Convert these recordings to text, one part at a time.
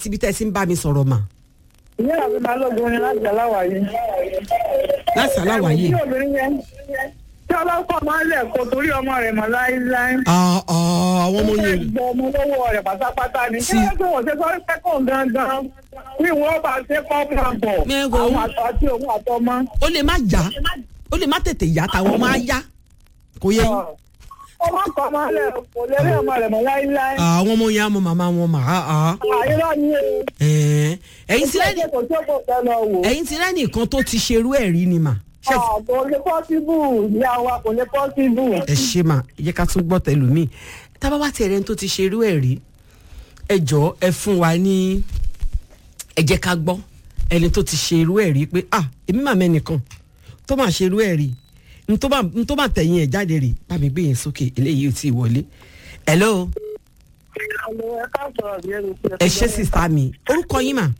àti ibi tẹ́ ẹ ti ń bá mi sọ̀rọ̀ mà ìyá àbí balógun ni láti aláwàyé. láti aláwàyé. tí obìnrin yẹn tí ọlọ́kọ̀ máa ń lẹ̀ kó torí ọmọ rẹ̀ mọ́ láíláí. Ah, ah, àwọn ọmọ ó yẹn gbọ́ ọmọ lọ́wọ́ rẹ̀ pátápátá ni. Sí. kí ló tó wọ́n ṣe sọ pé kò gangan bí wọ́n bá ṣe kọ́ fún àbọ̀ Mẹ́gàn. àwọn àtọ̀ àti òun àtọmọ. ó lè má yá ó lè má tètè yá táwọn ọmọ á yá kò yẹ yín. ọmọ kan máa ń lẹ̀ kó lè rí ọmọ rẹ̀ mọ́ láíláí. Ah, àwọn ọmọ yẹn á mọ màmá wọn mà á á. àyírá ni o. Ẹ̀ẹ́, ẹ̀yin ti rẹ́ni kò tó kò tẹ́ lọ wò. ẹ̀yin ti rẹ́ni kan tó ti ṣerú ẹ̀ rí ni mà. Ṣé ẹ ti- kò lè pọ́síbù ìyá wa kò lè pọ́síbù. ẹ ṣe mà ẹ jẹ́ ká tún gbọ́ tẹlùmíì tábà wá tiẹ̀ rẹ́ni tó ti ṣerú ẹ̀ rí ẹ jọ̀ọ́ ẹ fún wa ní ẹ jẹ́ ká gbọ́ ẹni tó ti ṣerú ẹ̀ rí pé ah èmi mà mẹ́nìkan tó máa ṣerú ẹ̀ rí n tó bá- n tó máa tẹ̀yìn ẹ̀ jáde rè bá mi gbé yẹn sókè eléyìí ò tí ì wọlé hello ẹ ṣe sísá mi orúkọ yín mà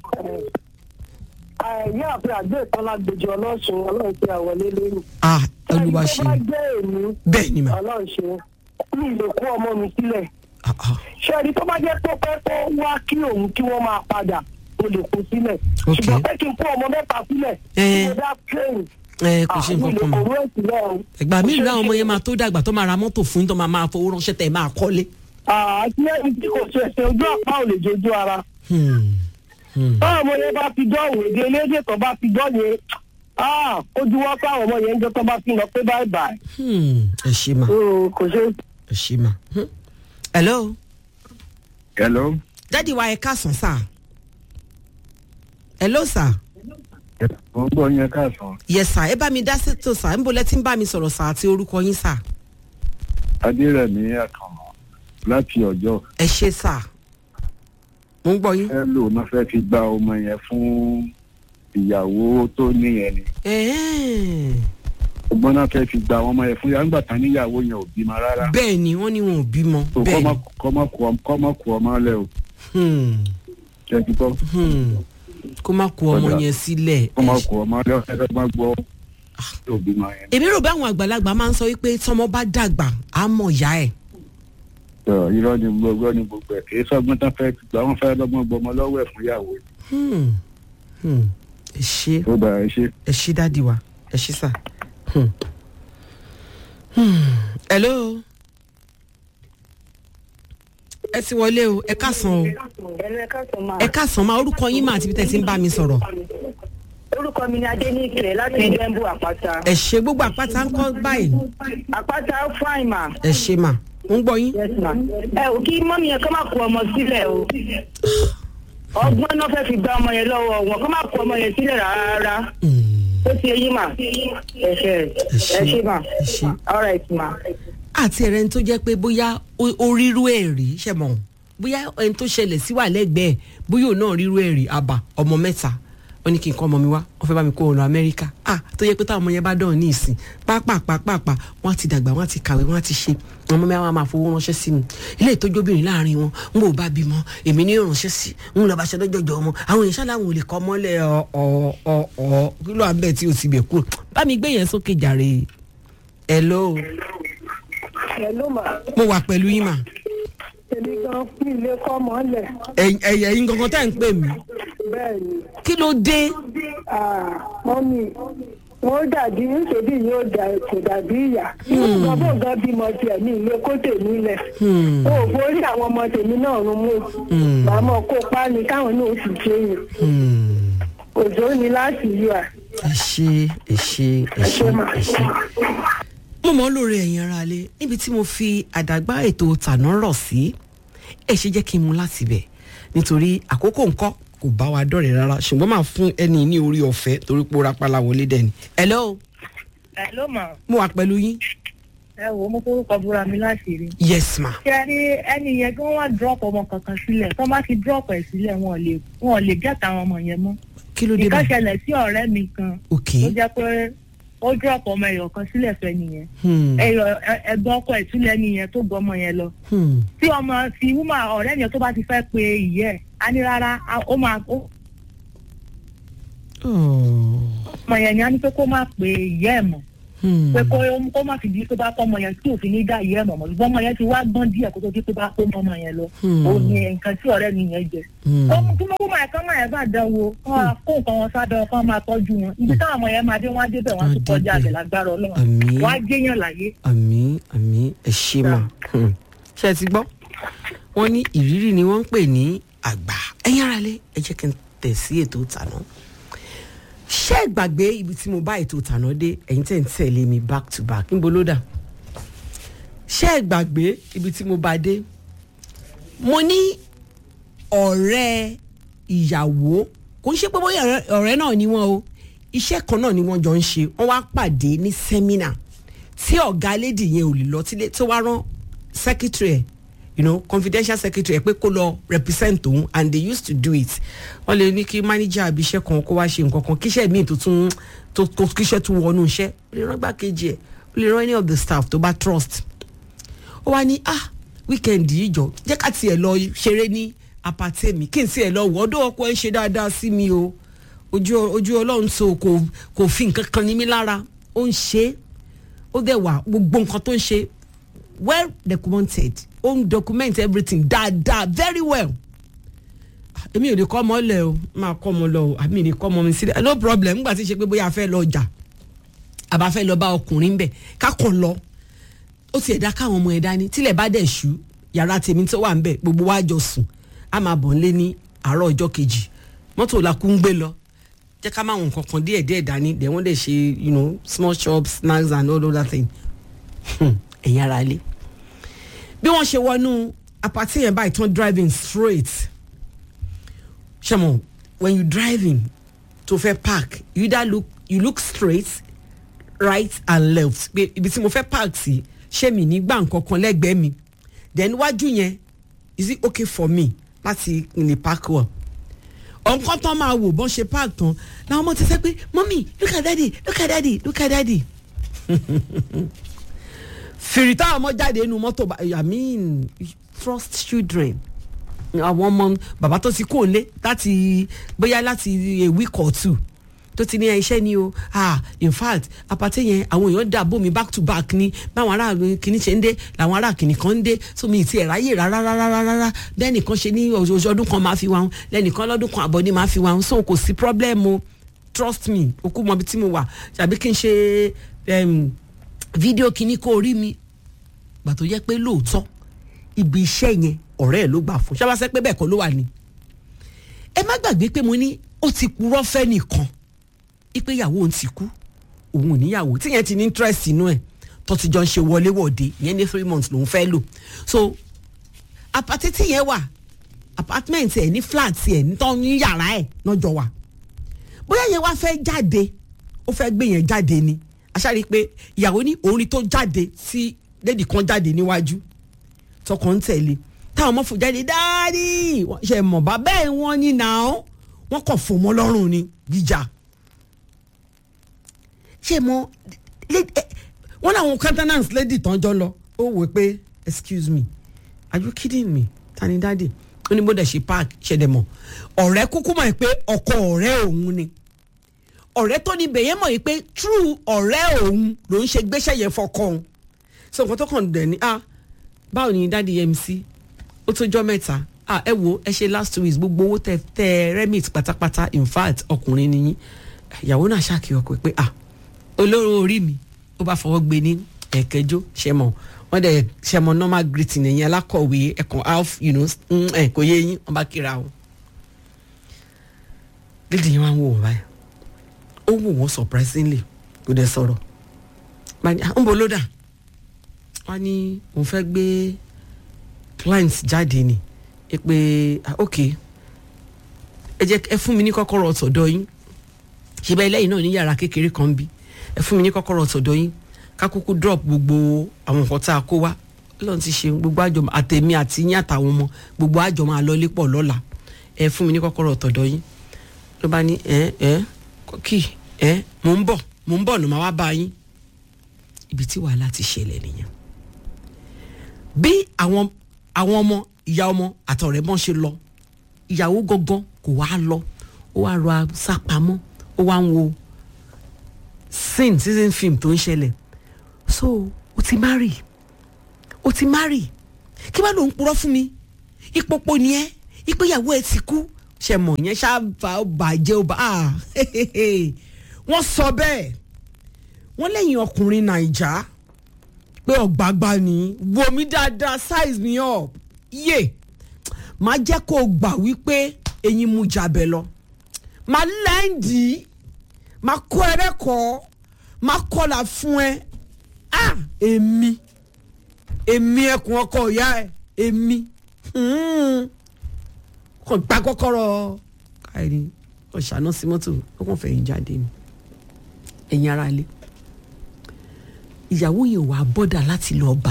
Ìyá àbúrò àgbẹ̀ ìtọ́lá gbèjọ ọlọ́sùn ọlọ́run tí a wọlé lórí. ah olúwa ṣe Ẹni tó bá jẹ́ èmi bẹ́ẹ̀ ni mà ọlọ́run ṣe mi lè kó ọmọ mi sílẹ̀. ah ah Ṣé ẹni tó bá jẹ́ tó pẹ́ tó wá kí òun kí wọ́n máa padà mo lè kó sílẹ̀. Ok. Ṣùgbọ́n pé kí n kó ọmọ mẹ́ta sílẹ̀ Eh. kí mo dá plane. ẹ kò ṣe Ah, mi nǹkan lè kan mà kó rẹ̀ sílẹ̀ o. ẹgbà mi ìlú àwọn ọmọ yẹn máa tó dàgbà tó máa ra mọ́tò fún yín tó máa máa fowó ránṣẹ́ tẹ̀ máa kọ́lé. Àti ẹni tí kò ṣe ṣe ojú àpá ò lè jojú ara. Hmm. Hmm. Báwo ọmọ yẹn bá fi dọ́wọ̀ èdè elédè tó bá fi dọ́ yẹn. Ah, ojú wọ́n pé àwọn ọmọ yẹn ń jẹ́ tó bá fi lọ pé báyìí báyìí. Hmm. ẹ ṣe mà Mm, Kò ṣe ẹ ṣe mà. Hmm. hello hello. dádì wa ẹ káàsán sà hello sà mo ń gbọ́ yẹn káàsán yes sà ẹ bá mi dá sètò sà ń bolẹ́ tí ń bá mi sọ̀rọ̀ sà àti orúkọ yín sà adérẹ̀mí àkànmọ́ láti ọjọ́ ẹ ṣe sà mo ń gbọ́ yín. ẹ lò náà fẹ́ fi gba ọmọ yẹn fún ìyàwó tó níyẹn ni Ẹ̀ẹ́. ọgbọ́n náà fẹ́ fi gba ọmọ yẹn fún yàrá nígbà tán níyàwó yẹn ò bímọ rárá bẹ́ẹ̀ ni wọ́n ní wọn ò bímọ tó bẹ́ẹ̀ ni kọ́mọ kú ọmọ lẹ o Hmm. ṣẹ́ni tó Hmm. kó má kó ọmọ Ọ̀dà. yẹn sílẹ̀ kọ́mọ ẹ ṣe- kú ọmọ lẹ ọ̀sẹ̀ fẹ́ máa gbọ́ tó bímọ yẹn. èmi rò bí àwọn àgbàlagbà máa ń sọ wípé tọmọ bá dàgbà á mọ̀ ìyá ẹ̀ Tọ́, irọ́ ni gbogbo ni gbogbo ẹ̀ kì í sọ́gbọ́n tán fẹ́ gbà wọ́n fẹ́ lọ́gbọ́n gbọmọ lọ́wọ́ ẹ̀ fún ìyàwó Hmm. Hmm. ẹ ṣe tó bá ẹ ṣe. ẹ ṣe dáàdi wa ẹ ṣe sà. Hmm. Hmm. hello ẹ ti wọlé o ẹ káàsán o ẹ̀rọ ẹ̀ka sọ máa. ẹ káàsán máa orúkọ yín mà àti bí tẹ́ ti ń bá mi sọ̀rọ̀ orúkọ mi ni adéníkè láti jẹ́ńbù àpáta. ẹ ṣe gbogbo àpáta ń kọ́ báyìí àpáta fáìn mà. ẹ ṣe mà ń gbọ́ yín. yes ma. ẹ ò kí mọ́mí yẹn kọ́ máa kó ọmọ sílẹ̀ o. ọgbọ́n náà fẹ́ fi gba ọmọ yẹn lọ́wọ́ wọn kọ́ máa kó ọmọ yẹn sílẹ̀ rárá. Hmm. ó ti eyín mà. ẹ ṣe ẹ ṣe mà. ẹ ṣe. all right ma. àti ẹ̀rẹ́ ní tó jẹ́ pé bóyá ó- ó rírú ẹ̀ rí ṣe mọ̀ bóyá ẹni tó ṣẹlẹ̀ sí wà lẹ́gbẹ̀ẹ́ bóyá òun náà rírú ẹ̀ rí àbá ọmọ mẹ́ta wọ́n ní kí n kọ́ ọmọ mi wá wọ́n fẹ́ bá mi kó ọ̀nà amẹ́ríkà ah tó yẹ pé táwọn ọmọ yẹn bá dán ní ìsìn pápápápápá wọ́n á ti dàgbà wọ́n á ti kàwé wọ́n á ti ṣe ọmọ mi àwọn máa fowó ránṣẹ́ sí mi ilé ìtọ́jú obìnrin láàrin wọn n kò bá bímọ èmi ní ìránṣẹ́ sí n lọ bá ṣe lọ́jọ́jọ́ ọmọ àwọn èèyàn ṣáláwọn ò lè kọ́ mọ́lẹ̀ ọ̀ ọ̀ ọ̀ ọ̀ kí ló à ń bẹ̀ tí o ti bẹ̀ kúrò bá mi gbé yẹn sókè jàre hello ẹ ló mà. mo wà pẹ̀lú yín mà èmi gan fún ilé kọ́ mọ́ lẹ̀. ẹ̀yẹ̀ yín gangan tá à ń pè mí bẹ́ẹ̀ ni. kí ló dé mọ́mí wọ́n dàbí nítorí yóò dà kò dàbí ìyá. nígbà bó gan bímọ tiẹ̀ ní ilé kó tèmi lẹ̀. Hmm, o ò borí àwọn ọmọ tèmi náà rún mú. Hmm. màmá kó páni káwọn náà sì jẹyìn. hmm. òjò ni láti yọ à. ẹ ṣe ẹ ṣe ẹ ṣe ẹ ṣe. mo mọ̀ ọ́ lóore ẹ̀yin ara lé níbi tí mo fi àdàgbà ètò tàná rọ̀ sí ẹ ṣe jẹ́ kí n mú láti bẹ̀ nítorí àkókò ńkọ́ kò bá wa dọ̀rẹ̀ rárá ṣùgbọ́n máa fún ẹni ní orí ọ̀fẹ́ torí pé ó rapala wọlé dẹ́ni. hello ẹ ló mà mo wà pẹ̀lú yín. ẹ wò ó mo forúkọ búra mi láti rí. yes ma. ṣe rí ẹni yẹn kí wọ́n wá drop ọmọ kankan sílẹ̀ tó bá ti drop ẹ̀ sílẹ̀ wọn ò lè wọn ò lè gẹ́ta àwọn ọmọ yẹn mọ́. kí ló dé bá. nǹkan ṣẹlẹ̀ sí ọ̀rẹ́ mi kan ok. tó jẹ́ pé ó drop ọmọ ẹ̀yọ̀ kan sílẹ̀ fẹ́ nìyẹn Hmm, ẹ̀yọ̀ ẹ̀gbọ́n ọkọ ẹ̀ túlẹ̀ nìyẹn tó gbọ́ ọmọ yẹn lọ hmm. tí ọmọ tí wúmà ọ̀rẹ́ yẹn tó bá ti fẹ́ pe ìyẹ́ ẹ̀ á ní rárá á- ó máa ó Oh. ọmọ yẹn ni á ní pé kó má pe ìyẹ́ ẹ̀ mọ́ pé kó kó má fi di pé bá kọ́ ọmọ yẹn tí òfin ní dá ìyá ẹ̀ mọ̀mọ́ ṣùgbọ́n ọmọ yẹn ti wá gbọ́n díẹ̀ kó tó di pé bá kó mọ́ ọmọ yẹn lọ Hmm. òun ni nǹkan tí ọ̀rẹ́ mi yẹn jẹ. Hmm. ọmọ tí mo kó máa kán máa yẹn bá dán wo kán máa kó nǹkan wọn sábẹ́ kán máa tọ́jú wọn ibi táwọn ọmọ yẹn máa dé wọn á débẹ̀ wọn á tún Wọ́n á kọjá débẹ̀. àbẹ̀ lágbára ọlọ́run Àmín. wọn á jẹ́yàn láyé. àmì àmì ẹ ṣe mà Hmm. ṣe ti gbọ́ wọ́n ní ìrírí ni wọ́n ń pè ní àgbà ẹ̀yin ara lé ẹ jẹ́ kí n tẹ̀ sí ètò ìtànà ṣé ẹ gbàgbé ibi tí mo bá ètò ìtànà dé ẹ̀yin tẹ̀ ń tẹ̀lé mi back to back níbo ló dà ṣé ẹ gbàgbé ibi tí mo bá dé mo ní ọ̀rẹ́ ìyàwó kò ń ṣe pé bóyá ọ̀rẹ́- ọ̀rẹ́ náà ni wọ́n o iṣẹ́ kan náà ni wọ́n jọ ń ṣe wọ́n wá pàdé ní sẹ́mínà tí ọ̀gá lédì yẹn ò lè lọ tílé tó wá rán secretary ẹ̀ you know confidential secretary ẹ̀ pé kó lọ represent òun and they used to do it wọ́n lè ní kí manager àbí iṣẹ́ kan kó wá ṣe nǹkan kan kíṣẹ́ míì tó tún tó tó kíṣẹ́ tún wọnú iṣẹ́ ó lè rán gbákejì ẹ̀ ó lè rán any of the staff tó bá trust ó wá ní ah weekend yìí jọ jẹ́ ká tiẹ̀ lọ ṣeré ní apàtẹ́ mi kí n tiẹ̀ lọ wọ́ ọdún ọkọ ẹ̀ ń ṣe dáadáa sí mi o ojú ojú ọlọ́run tó kò kò fi nǹkan kan ní mi lára ó ń ṣe é ó dẹ̀ wà gbogbo nǹkan tó ń ṣe well documented ó ń document everything dáadáa very well Ah, èmi ò lè kọ́ ọmọ lẹ̀ o máa kọ́ ọmọ lọ o àmì lè kọ́ ọmọ mi sílẹ̀ no problem nígbà tí ṣe pé bóyá a fẹ́ lọ jà àbá fẹ́ lọ bá ọkùnrin bẹ̀ ká kàn lọ ó ti ẹ̀dá káwọn ọmọ ẹ̀ dání tílẹ̀ bá dẹ̀ ṣú yàrá tèmi tó wà ń bẹ̀ gbogbo wa jọ sùn á máa bọ̀ nílé ní àárọ̀ ọjọ́ kejì mọ́tò la kú ń gbé lọ jẹ́ ká máa wọn nǹkan kan díẹ̀ díẹ̀ dání dẹ̀ wọ́n dẹ̀ ṣe you know small shops snacks and all other things ẹ̀yin ara lé bí wọ́n ṣe wọnú apàtì yẹn báyìí tán driving straight ṣẹ́mo when you driving tó fẹ́ park you either look you look straight right and left pé ibi tí mo fẹ́ park sí ṣé mi ní gbà nǹkan kan lẹ́gbẹ̀ẹ́ mi then wájú yẹn is it okay for me láti lè park well ọ̀nkan tán máa wò bọ́n ṣe park tán làwọn ọmọ ti sẹ́ pé mọ́mí look at daddy look at daddy look at daddy fìrì táwọn ọmọ jáde nínú mọ́tò bá- i mean trust children àwọn ọmọ bàbá tó ti kó lé láti bóyá láti a week or two tó ti ní iṣẹ́ ni o ah in fact apàtẹ yẹn àwọn èèyàn dà bómi back to back ni báwọn ará kìíní ṣe ń dé làwọn ará kìíní kan ń dé so mi ti ẹ̀ ráyè rárá rárá rárá lẹ́nìkan ṣe ní oṣooṣù ọdún kan máa fi wá wọn lẹ́nìkan lọ́dún kan àbọ̀ ni máa fi wá wọn so kò sí problem o trust me okú mọ ibi tí mo wà tàbí kí n ṣe em, fídíò kìíní kó rí mi gbà tó yẹ pé lóòótọ́ ibi iṣẹ́ yẹn ọ̀rẹ́ ẹ̀ ló gbà fún ṣáwáṣẹ́ pé bẹ́ẹ̀ kọ́ ló wà ní. ẹ má gbàgbé pé mo ní ó ti purọ́ fẹ́ nìkan ipe ìyàwó òun ti kú òun ò níyàwó tíyẹn ti ní interest inú ẹ̀ tó ti jọ ń ṣe wọléwọ̀de ìyẹn ní three months lòún fẹ́ lò so apàtẹ tíyẹn wà apartment ẹ̀ ní flat ẹ̀ ní tọ́ ní yàrá ẹ̀ náà jọ wà bóyá yẹn wá fẹ́ jáde ó fẹ́ gbé yẹn jáde ni aṣáárí pé ìyàwó ní òun rí tó jáde sí lédi kan jáde níwájú tọkàn ń tẹ̀lé táwọn ọmọ fò jáde dáàdì wọ́n ṣe mọ̀ bá bẹ́ẹ̀ wọ́n ní nàá wọ́n kàn fò mọ́ lọ́rùn ni jíjà ṣe mọ lé- ẹ, wọ́n làwọn countenance lady tán jọ lọ ó wò pé excuse me are you kidding me tani dáàdì ó ní bó dẹ̀ ṣe park ṣẹ̀dẹ̀ mọ̀ ọ̀rẹ́ kúkú mọ̀ pé ọkọ ọ̀rẹ́ òun ni ọ̀rẹ́ tó ní bẹ̀yẹ́ mọ̀ yìí pé true ọ̀rẹ́ òun ló ń ṣe gbéṣẹ́ yẹn fọkọ òun so nǹkan tó kàn dẹ̀ ni ah báwo ni dáàdi mc ó tó jọ́ mẹ́ta ah ẹ wo ẹ ṣe last two weeks gbogbo owó tẹ tẹ remit pátápátá in fact ọkùnrin ni yín ìyàwó náà ṣàkíyàn pé pé ah olóró orí mi ó bá fọwọ́ gbé ní ẹ̀kẹjọ ṣẹmọ wọ́n dẹ̀ ṣẹmọ normal greeting ẹ̀yìn alákọ̀wé ẹ̀kan half you know mm, ẹ̀ kò yé yín wọ́n bá kíra o lédi yẹn wá ń wò wọ́n báyìí ó wò wọ́n surprisingly kò dẹ̀ sọ̀rọ̀ bá ní, "Ah, ń bo ló dà wọ́n ní òun fẹ́ gbé clients jáde ni ẹ pé ah, ok ẹ jẹ́ ẹ fún mi ní kọ́kọ́rọ́ ọ̀tọ̀dọ̀ yín ṣe bẹ́ẹ̀ lẹ́yìn náà ní yàrá kékeré kan bí ẹ fún mi ní kọ́kọ́rọ́ ọ̀tọ̀dọ̀ yín ká kúkú drop gbogbo àwọn nǹkan tá a kó wá lọ́n ti ṣe gbogbo àjọ àtẹ̀mí àti yín àtàwọn ọmọ gbogbo àjọ máa lọ lépọ̀ lọ́la ẹ fún mi ní kọ́kọ́rọ́ ọ̀tọ̀dọ̀ yín ló bá ní ẹ ẹ kí ẹ mò ń bọ̀ mò ń bọ̀ nù máa wá bá yín ibi tí wàhálà ti ṣẹlẹ̀ nìyẹn bí àwọn àwọn ọmọ ìyá ọmọ àtọ̀rẹ́ bọ́n ṣe lọ ìyàwó gangan kò wá lọ ó wá rọ sápamọ́ ó wá ń wo sin season film tó ń ṣẹlẹ̀ so o ti marry o ti marry kí wàá ló ń purọ́ fún mi ìpòpò ni ẹ ìpéyàwó ẹ ti kú ṣe mọ̀ yẹn ṣáà bàjẹ́ ó bá a wọ́n sọ bẹ́ẹ̀ wọ́n lẹ́yìn ọkùnrin nàìjà pé ọ̀gbàgbà ni wo mi dáadáa size me up yé máa jẹ́ kó o gbà wípé eyín mu jabẹ lọ máa lẹ́ǹdì máa kọ́ ẹrẹ́kọ̀ọ́ máa kọ́là fún ẹ ah èmi èmi ẹkùn ọkọ ìyá ẹ èmi kàn gba kọ́kọ́rọ́ káyìí ọ̀ṣàná sí mọ́tò ó kàn fẹ̀yìn jáde ni ẹ̀yin ara lé ìyàwó yẹn wàá bọ́dà láti lọ bá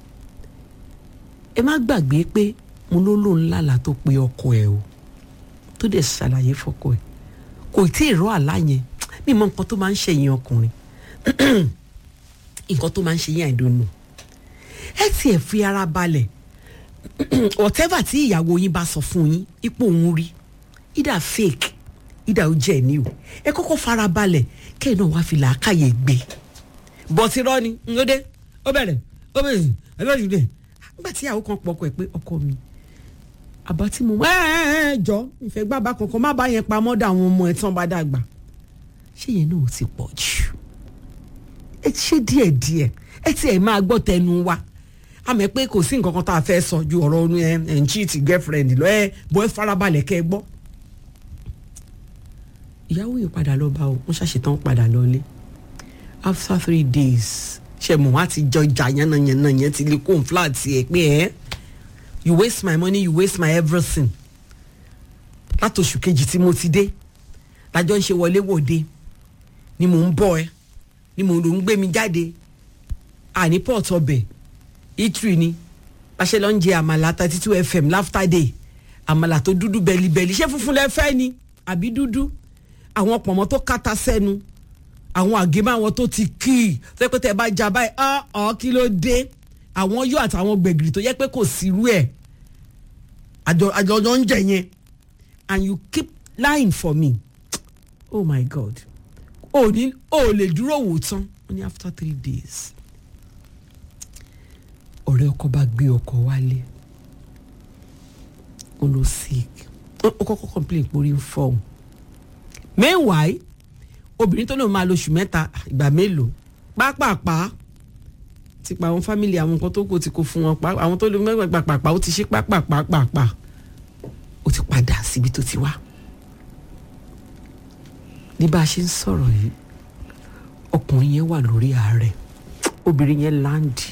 ẹ má gbàgbé pé mo ló lóun lálàá tó pe ọkọ ẹ o tó dẹ̀ ṣàlàyé fọkọ ẹ kò tí ì rọ àlá yẹn mi mọ nǹkan tó máa ń ṣẹ̀yìn ọkùnrin nǹkan tó máa ń ṣe yẹn àìdónú ẹ tiẹ̀ fi ara balẹ̀ whatever tí ìyàwó yín bá sọ fún yín ipò òun rí either fake either ó jẹ́ ní o ẹ kọ́kọ́ fara balẹ̀ kẹ́ẹ̀ náà wàá fi làákàyè gbé bọ́tí rọ́ ni ó dé ó bẹ̀rẹ̀ ó bẹ̀rẹ̀ ẹ bẹ̀rẹ̀ dé nígbà tí ìyàwó kan pọkọ ẹ pé ọkọ mi àbá tí mo ẹ ẹ ẹ jọ ìfẹ́ gbàgbà kankan má bá yẹn pamọ́ dà àwọn ọmọ ẹ̀ tán bá dàgbà ṣé yẹn náà ti pọ̀ jù ẹ ṣe díẹ̀ díẹ̀ ẹ ti ẹ̀ máa gbọ́ tẹnu wa àmọ́ pé kò sí nǹkan kan tá a fẹ́ sọ ju ọ̀rọ̀ ọ̀nù ẹ̀ ẹ̀ ń cheat girlfriend lọ ẹ bọ́ ẹ farabalẹ̀ kẹ́ ẹ gbọ́. ìyàwó yìí padà lọ bá o wọ́n ṣàṣetán padà lọlé after three days ṣe mọ̀ wá ti jọ ìjà yánnayànna yẹn ti lè kó flat ẹ̀ pé ẹ́ you waste my money you waste my everything látòṣù kejì tí mo ti dé lájọ ń ṣe wọlé wòde ni mò ń bọ̀ ẹ́ ni mò ń gbé mi jáde àní port ọbẹ̀ itri ni pàṣẹ lọ ń jẹ àmàlà thirty two fm laughter day àmàlà tó dúdú bẹ́líbẹ́lí ṣé funfun lẹ fẹ́ ni àbí dúdú àwọn pọ̀mọ́ tó kàtà sẹ́nu àwọn àgémọ́ àwọn tó ti kí i tó yẹ pé tẹ́ ẹ bá já báyìí ọ́ ọ́ kí ló dé àwọn yóò àtàwọn gbẹ̀gìrì tó yẹ pé kò sírú ẹ̀ àjọ àjọ ń jẹ yẹn and you keep lying for me oh my god o ní o lè dúró wò tán ó ní after three days ọ̀rẹ́ ọkọ bá gbé ọkọ wálé ó lọ sick ó kọ́kọ́ complain pé orí ń fọ́ òun meanwhile obìnrin tó lóun máa lo oṣù mẹ́ta ìgbà mélòó pápápá ti pa àwọn fámìlì àwọn nǹkan tó kù ti kó fún wọn pa àwọn tó lè mẹ́gbàá pàpàpà ó ti ṣe pápápápàpà ó ti padà síbi tó ti wá ní bá a ṣe ń sọ̀rọ̀ yìí ọkùnrin yẹn wà lórí ààrẹ obìnrin yẹn láǹdì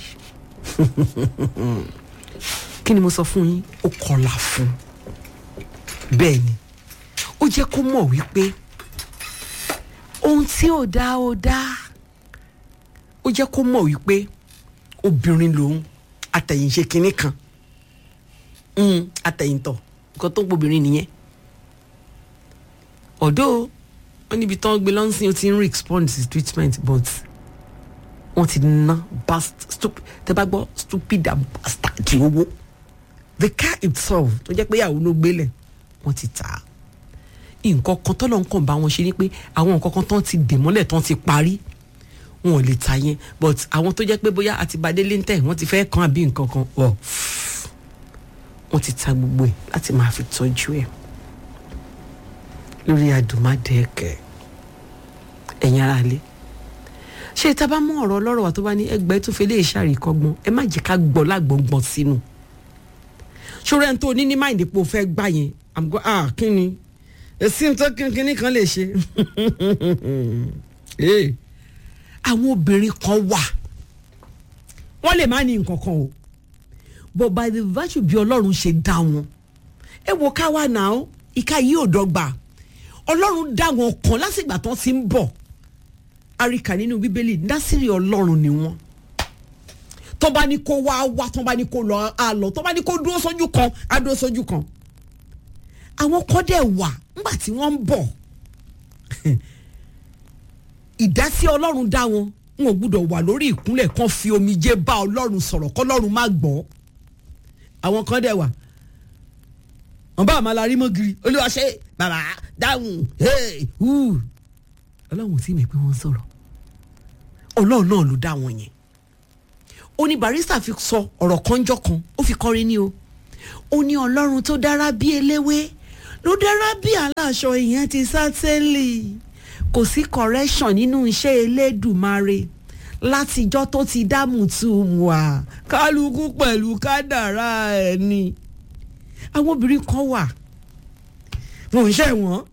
kí ni mo sọ fún yín ó kọlà fún bẹ́ẹ̀ ni ó jẹ́ kó mọ̀ wípé ohun tí ò dá ò dá ó jẹ́ kó mọ̀ wípé obìnrin lòun àtẹ̀yìnṣe kinní kan àtẹ̀yìntọ̀ nǹkan tó ń gbobìnrin nìyẹn ọ̀dọ́ wọ́n níbi tán gbé lọ́nsìn ó ti ń respond to treatment but wọ́n ti ná bast stupid tẹ́ bá gbọ́ stupid and bastard owó the car itself tó jẹ́ pé ìyàwó ló gbélẹ̀ wọ́n ti tà á nǹkan kan tọ́lọ̀ ń kàn bá wọn ṣe ni pé àwọn nǹkan kan tán ti dè mọ́lẹ̀ tán ti parí wọn ò lè ta yẹn but àwọn tó jẹ́ pé bóyá àti badélé ń tẹ̀ wọ́n ti fẹ́ kàn àbí nǹkan kan ọ̀ wọ́n ti ta gbogbo ẹ̀ láti máa fi tọ́jú ẹ̀ lórí àdùmádẹ́ẹ̀kẹ́ ẹ̀yin ara lé ṣé ìta bá mú ọ̀rọ̀ ọlọ́rọ̀ wa tó bá ní ẹgbẹ́ tó fi lè ṣàríkọ́gbọ́n ẹ má jẹ́ ká gbọ́ lágbọ̀ngbọ̀n sínú ṣòro ẹni tó ní ní máìndì pé o fẹ́ gbà yẹn i'm go ah kí ni èsì tó kínkínní kan lè ṣe àwọn obìnrin kan wà wọ́n lè má ní nǹkan kan o but by the virtue bí ọlọ́run ṣe dá wọn ẹ wo ká wà náà ìka yìí ò dọ́gba ọlọ́run dá wọn kan lásìgbà tán ti ń bọ̀ àríkà nínú bíbélì násìrì ọlọ́run ni wọ́n tó bá ní kó wá wá tó bá ní kó lọ á lọ tó bá ní kó dúró sójú kan á dúró sójú kan àwọn kan dẹ̀ wà nígbà tí wọ́n ń bọ̀ ìdásí ọlọ́run dá wọn wọn ò gbúdọ̀ wà lórí ìkúnlẹ̀ kan fi omijé bá ọlọ́run sọ̀rọ̀ kọ́lọ́run má gbọ́ àwọn kan dẹ̀ wà wọn bá àmàlà rí mọ́gìrì olúwa ṣe bàbá dáhùn ọlọ́run ò tí ì mọ̀ pé wọ́n ń sọ̀rọ̀ ọlọ́run náà ló dá wọn yẹn ó ní barista fi sọ ọ̀rọ̀ kanjọ́ kan ó fi kọrin ní o ó ní ọlọ́run tó dára bí eléwé ló dára bí aláṣọ ìyẹn ti sátẹ́lì kò sí correction nínú iṣẹ́ elédùmarè látijọ́ tó ti dá mùtúmùà kálukú pẹ̀lú kádàrá ẹ̀ ni àwọn obìnrin kan wà wọn ò ṣẹ̀ wọ́n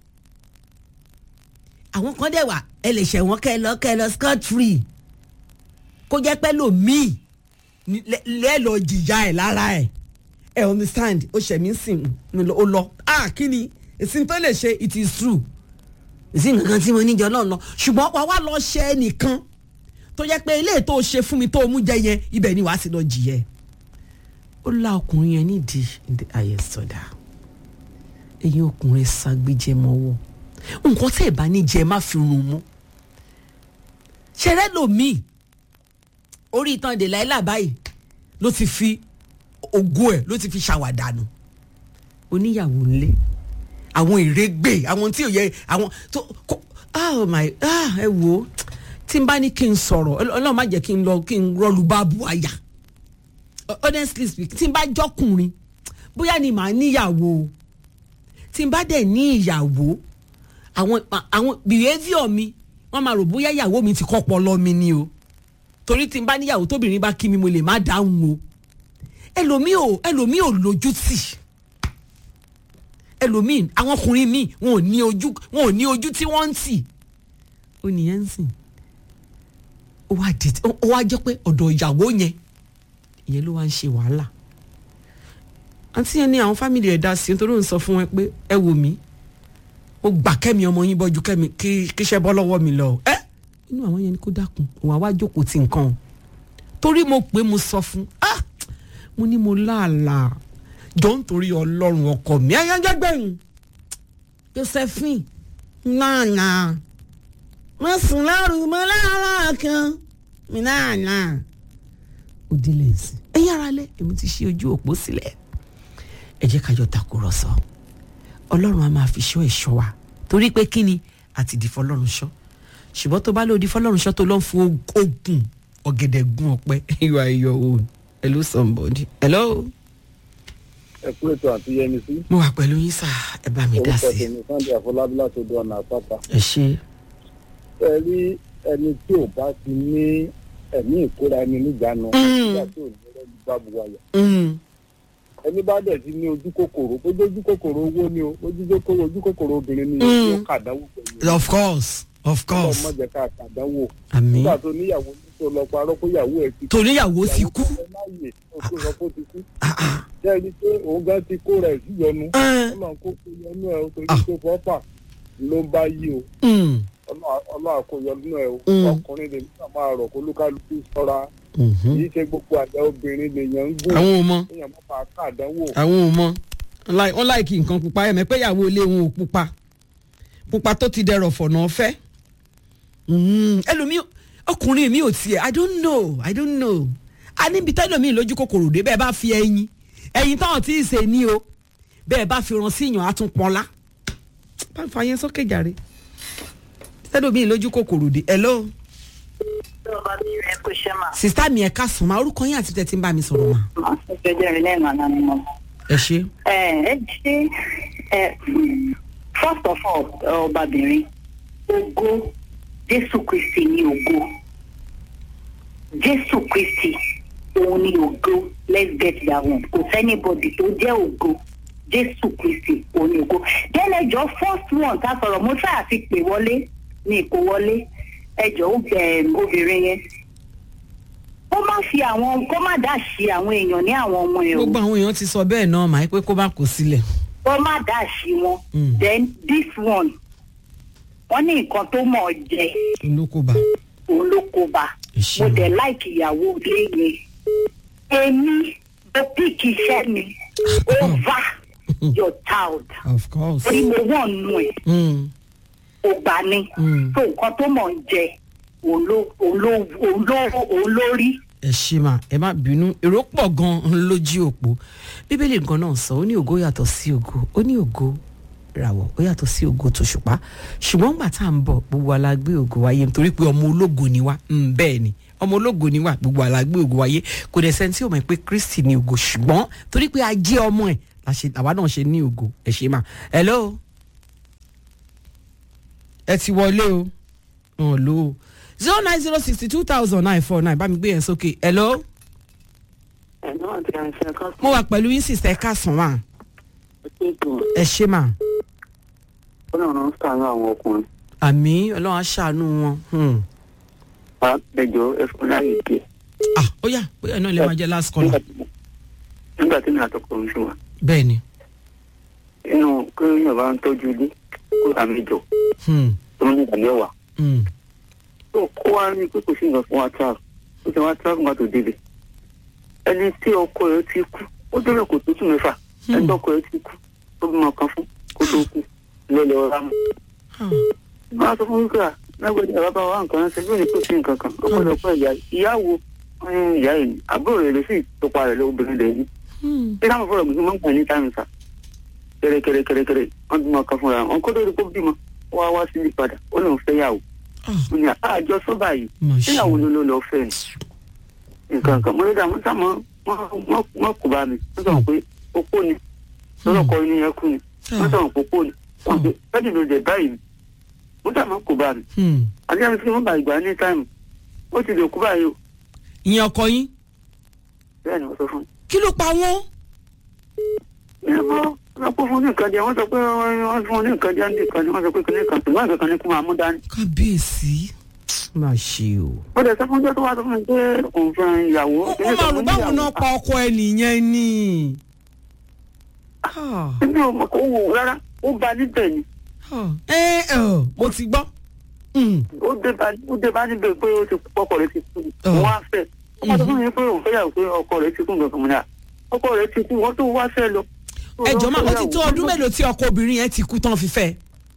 àwọn kan dẹ̀ wà ẹ lè ṣẹ̀ wọ́n kẹ́ ẹ lọ kẹ́ ẹ lọ scot free kó jẹ́ pẹ́ lòmíì ní- lẹ́ lẹ́ lọ jìyà ẹ̀ lára ẹ̀ ẹ understand ó ṣẹ̀ mí sìn ó lọ ah kí ni ìsìn tó lè ṣe it is true ìsìn nǹkan tí mo níjọ náà lọ ṣùgbọ́n wàá wá lọ ṣe ẹnìkan tó jẹ́ pé ilé tó ṣe fún mi tó mú jẹ yẹn ibẹ̀ ni wàá sì lọ jìyà ẹ̀ ó la ọkùnrin yẹn nídìí ní ayé sọdá ẹ̀yin ọkùnrin ságbéjẹ mọ́wọ́ nǹkan tẹ́ ẹ̀ bá ní jẹ má fi rún mú ṣẹlẹ̀ lòmíì orí ìtàn dèláìlà báyìí ló ti fi ògo ẹ̀ ló ti fi ṣàwàdànù oníyàwó ńlẹ̀ àwọn ìrégbè àwọn tí ò yẹ àwọn tó kó oh my ah ẹ wò ó tí n bá ní kí n sọ̀rọ̀ ọlọ́run má jẹ́ kí n lọ kí n rọlù bá bu àyà honestly speak tí n bá jọkùnrin bóyá ni màá níyàwó o tí n bá dẹ̀ ní ìyàwó àwọn àwọn behaviour mi wọ́n máa rò bóyá ìyàwó mi ti kọ́ pọlọ mi ni o torí tí n bá níyàwó tóbìnrin bá kí mi mo lè má dáhùn o ẹlòmíì ò ẹlòmíì ò lójú tì ẹlòmíì àwọn ọkùnrin míì wọn ò ní ojú wọn ò ní ojú tí wọ́n ń tì ó nìyẹn ń sìn ó wá di ó wá jẹ́ pé ọ̀dọ̀ ìyàwó yẹn ìyẹn ló wá ń ṣe wàhálà àǹtí yẹn ní àwọn fámìlì ẹ̀ dá sí nítorí òun sọ fún wọn pé ẹ wò mí ó gbà kẹ́mi ọmọ yín bọ́jú kẹ́mi kí kíṣẹ́ bọ́ lọ́wọ́ mi lọ ẹ́ inú àwọn yẹn ni kó dákun òun àwa jókòó ti nǹkan o torí mo pé mo sọ fún ah mo ní mo láàlà jọ ń torí ọlọ́run ọkọ mi ayájágbẹ̀yìn josephine náà mo sùn lọ́rùn mo láàárọ̀ kan mi náà ó délé sí ẹ yára lẹ èmi ti ṣí ojú òpó sílẹ̀ ẹ jẹ́ ká jọ takùrọ̀sọ ọlọ́run a máa fi ṣọ́ ẹ̀ṣọ́ wa torí pé kí ni àti di fọlọ́run ṣọ́ ṣùgbọ́n tó bá lòdì fọlọ́run ṣọ́ tó lọ́n fún ogun ọ̀gẹ̀dẹ̀ gun ọ̀pẹ you are your own hello somebody hello. ẹ kú ètò àti yẹmi sí. mo wà pẹ̀lú yín sá ẹ bá mi dá orúkọ sí i tèmi sunday àfọlábí láti odò ọ̀nà àpáta. ẹ ṣe ẹ rí ẹni tí ò bá ti ní ẹ̀mí ìkóra ẹni níjànú. Mm. nígbà tí ò ní rẹ́ni bá bu wáyà. Mm, ẹni bá dẹ̀ ti ní ojú kòkòrò bójú ojú kòkòrò owó ni o bójú kòkòrò ojú kòkòrò obìnrin ni o Mm. yóò kàdánwò pẹ̀lú of course of course ọmọ jẹ ká kàdánwò. àmì nígbà tó níyàwó ní tó lọ parọ́ kó yàwó ẹ̀ ti kú. toríyàwó ti kú ìyàwó tó fẹ́ láàyè tó tó sọ pé ó ti kú. Ah, ah. jẹ́ ẹni pé òun gan ti kó rẹ̀ sí yọnu. Ẹ́n. ọlọ́run kó kó yọnu ẹ̀ o torí Ah. tó fọ́fà ló ń bá yí o. Mm, ọlọ́run kò yọnu ẹ̀ o. Mm. ọkùnrin lè nígbà máa rọ̀ kó lúkálukú sọ́ra. mhm. kì í ṣe gbogbo àjà obìnrin lèèyàn ń gùn. àwọn ò mọ èèyàn máa fà kàdánwò. àwọn ò mọ Like- wọ́n láìkí nǹkan pupa ẹ̀mẹ́ pé ìyàwó ilé wọn ò pupa pupa tó ti dẹrọ̀ fọ̀nà ọ̀fẹ́ Mm, ẹlòmíì ọkùnrin mi ò tiẹ̀ i don't know i don't know a níbi tẹ́lòmíì lójú kòkòrò dé bẹ́ẹ̀ bá fi ẹyin ẹyin táwọn tí ì ṣe ní o bẹ́ẹ̀ bá fi ràn síyàn á tún pọ́nlá bá fa yẹn sókè jàre tẹ́lòmíì lójú kòkòrò dé hello ọba mi rẹ kó ṣe mà. sista mi ẹ̀ka sùn máa orúkọ yín àti tẹ́tí ń bá mi sọ̀rọ̀ mà má ṣe jẹjẹ rẹ lẹ́ẹ̀mọ́ náà ni mo. ẹ ṣe. ẹ ẹ ṣe ẹ first of all ọbabìnrin ògo jésù kristi ni ògo jésù kristi òun ni ògo let's get that one kò sẹ́nibọ̀dì tó jẹ́ ògo jésù kristi òun ni ògo then ẹjọ́ first one ká sọ̀rọ̀ mo ṣáà ti pè wọlé ní ìkó wọlé ẹjọ́ obìnrin yẹn kó má fi àwọn kó má dá sí àwọn èèyàn ní àwọn ọmọ ẹ̀ o gbogbo àwọn èèyàn ti sọ bẹ́ẹ̀ náà màá pé kó bá kó sílẹ̀. kó má dá sí wọn Mm. then this one wọ́n ní nǹkan tó mọ̀ ọ́ jẹ olókòbá òun ló kó bá Ẹ ṣé mo o. dẹ̀ láìkì ìyàwó ilé yẹn èmi mo píkì iṣẹ́ mi over your child of course. torí mo wọ́n nù ẹ̀ Mm, kò gbà ní Mm. tó nǹkan tó mọ̀ ọ́ jẹ òun ló òun ló òun ló òun ló rí. ẹ ṣe mà ẹ má bínú èrò pọ̀ gan-an lójú òpó bíbélì nǹkan náà sọ ó ní ògo yàtọ̀ sí ògo ó ní ògo ìràwọ̀ ó yàtọ̀ sí ògo tòṣùpá ṣùgbọ́n gbà tá à ń bọ̀ gbogbo wa la gbé ògo wáyé nítorí pé ọmọ ológo ni wá Mm, bẹ́ẹ̀ ni ọmọ ológo ni wá gbogbo wa la gbé ògo wáyé kò dẹ̀ sẹ́ni tí ò mọ̀ pé kristi ni ògo ṣùgbọ́n torí pé a jẹ́ ọmọ ẹ̀ la ṣe- àwa náà ṣe ní ògo ẹ̀ ṣe mà hello ẹ ti wọlé o ọ̀ ló o zero nine zero sixty two thousand nine four nine bá mi gbé yẹn sókè hello ẹ̀nà àti àìsàn kan mo wà pẹ̀lú yín sísẹ́ kásán wà ṣètò ẹ ṣe mà ọlọ́run ń sàánú àwọn ọkùnrin àmì ọlọ́run á ṣàánú wọn. Hmm. bá ẹjọ́ ẹfun láyè díẹ̀ ah ó yá bóyá náà lè máa jẹ last caller. nígbà tí mi àtọkọ ń ṣe wà bẹ́ẹ̀ ni inú kéèyàn bá ń tọ́jú ilé kó rà mí jọ Hmm. tó ń nígbà mẹ́wàá Hmm. tó kó wá ní pé kò sí nǹkan fún wa tra ó ti wá tra fún wa tó débẹ̀ ẹni tí ọkọ rẹ̀ ti kú ó débẹ̀ kò tó tún mẹ́fà ẹni tí ọkọ rẹ̀ ti kú tó bímọ kan fún kó tó kú lọ́lẹ̀ ọ̀rá mu. Ah. máa sọ fún wípé lágbàdì àbábá wa nǹkan ránṣẹ́ bí ó ní kó sí nǹkan kan ó gbọ́dọ̀ pẹ́ ìyá ìyáwó ìyá yìí àbúrò rẹ̀ ló sì tọpa rẹ̀ lóbìnrin rẹ̀ yìí Hmm. ṣé táwọn fọlọ gbèsè máa ń gbà ní táìmù sá kẹrẹkẹrẹkẹrẹkẹrẹ wọn bímọ kan fúnra wọn kó lórí kó bímọ wá wá sílé padà ó lóun fẹ́ yàwó Ah. ó ní àjọ sọ́bà yìí mà ṣe síyàwó ló ló lọ fẹ́ ni nǹkan kan mo ní dààmú sá mọ́ mọ́ kó bá mi wọ́n sọ̀rọ̀ pé opó ni lọ́lọ́kọ inú yẹn kú ni wọ́n sọ̀rọ̀ pé opó ni wọ́n pe bẹ́ẹ̀ni ló dẹ̀ báyìí mo dààmú kó bá mi Hmm. àti àmì tí wọ́n bá ìgbà ní táìmù ó ti lè kú báyìí o ìyẹn ọkọ yín bẹ́ẹ̀ ni wọ́n sọ fún mi. kí ló pa wọ́n. ẹ mọ wọn kó fún ní nǹkan jẹ wọn sọ pé wọn fún ní nǹkan jẹ ní nǹkan ni wọn sọ pé kí ní nǹkan ṣùgbọ́n nǹkan kan ní kó máa mú dání. kábíyèsí mà ṣe o. ó dẹ̀ sọ fún ọjọ́ tó wá sọ fún mi pé òun fẹ́ ìyàwó. ó máa rò báwo náà pa ọkọ ẹ nìyẹn ni. Ah. ẹbí ò mọ̀ kó wò rárá ó ba níbẹ̀ ni Ah. ẹ ẹ mo ti gbọ́. Hmm. ó dé bá ó dé bá níbẹ̀ pé ó ti kú ọkọ rẹ̀ ti kú Oh. wọ́n á fẹ́ ó máa sọ fún mi pé òun fẹ́ yàwó pé ọkọ rẹ̀ ti kú nǹkan kan mọ́ ni à ọkọ rẹ̀ ti kú wọ́n tó wá fẹ́ lọ. ẹ jọ máa ó ti tó ọdún mélòó tí ọkọ obìnrin yẹn ti kú tán fi fẹ́.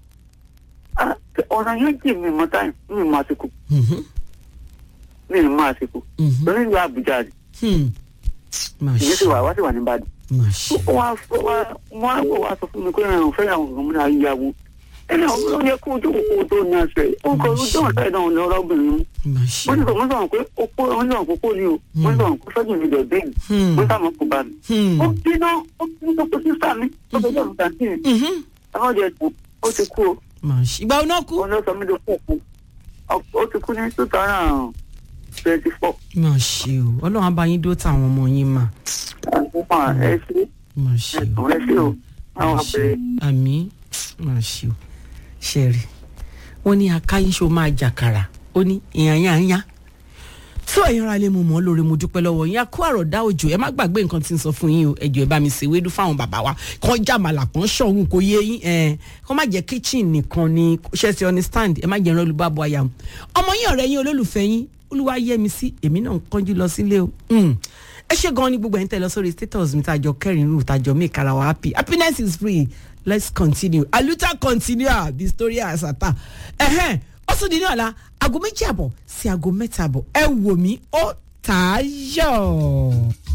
Ah, ọ̀nà yẹn jì mí mọ́ táyì mí mọ́ àsìkò Mhm. mí mọ́ àsìkò Mhm. lórí ìlú Àbújá ni Hmm. mà ìyẹn sì ṣe wà wá sì wà ní Ìbàdàn. mà ṣe. wọ́n á wọ́n á sọ fún mi pé ẹ̀rùn fẹ́ yàwó ọ̀hún náà yíyàwó ẹni àwọn ló yẹ kó ojú kòkó tó ní àṣẹ ó kọ ojú ọ̀sẹ̀ ìdánwò ní ọlọ́bìnrin mú mà wọ́n ṣe. ti sọ wọ́n sọ̀rọ̀ pé opó wọ́n sọ̀rọ̀ kókó ni o wọ́n sọ̀rọ̀ kó sọ́jú mi dẹ̀ bẹ́ẹ̀ Hmm. wọ́n sàmọ́ kó bá mi. Hmm. ó bínú ó bínú tó kó sísá mi ó tó sọ̀rọ̀ tàǹtì mi Mhm. àwọn ọ̀dẹ̀ ẹ̀sùn ó ti kú o mà ṣe. ìgbà wo náà kú. wọ́n lọ sọ mí ló kú òkú ó ti kú ní two thousand twenty four mà ṣe o ọlọ́run á bá yín dó táwọn ọmọ yín mà. àkókò ẹ̀ ṣe mà ṣe o. ẹ̀sùn ẹ̀ ṣe o àwọn àpẹẹrẹ àmì mà ṣe o ṣẹ̀rì wọ́n ní akáyínṣó máa jàkàrà ó ní ìyànyànyà tó ẹ̀yin ara lè mú mọ́ lórí mo dúpẹ́ lọ́wọ́ yín akó àròdá òjò ẹ má gbàgbé nǹkan tí ń sọ fún yín o ẹjọ́ ẹ bá mi ṣe wédú fáwọn bàbá wa kàn jàmàlà kàn ṣọ̀hún kò yé yín ẹ kàn má jẹ́ kitchen nìkan ni ṣe ti understand ẹ má jẹ́ ìran olùbábọ̀ àyà ọmọ yín ọ̀rẹ́ yín olólùfẹ́ yín olúwa yẹ mi sí èmi náà ń kánjú lọ sílé o Mm. ẹ ṣe gan ni gbogbo ẹ̀ ń tẹ̀ lọ sórí status mi tàjọ kẹrin rú tàjọ make ara wa happy happiness is free let's continue aluta continue the story asata ẹ̀hẹ́n ó tún di ní ọ̀la aago méjì àbọ̀ sí aago mẹ́ta àbọ̀ ẹ wò mí ó tààyọ̀.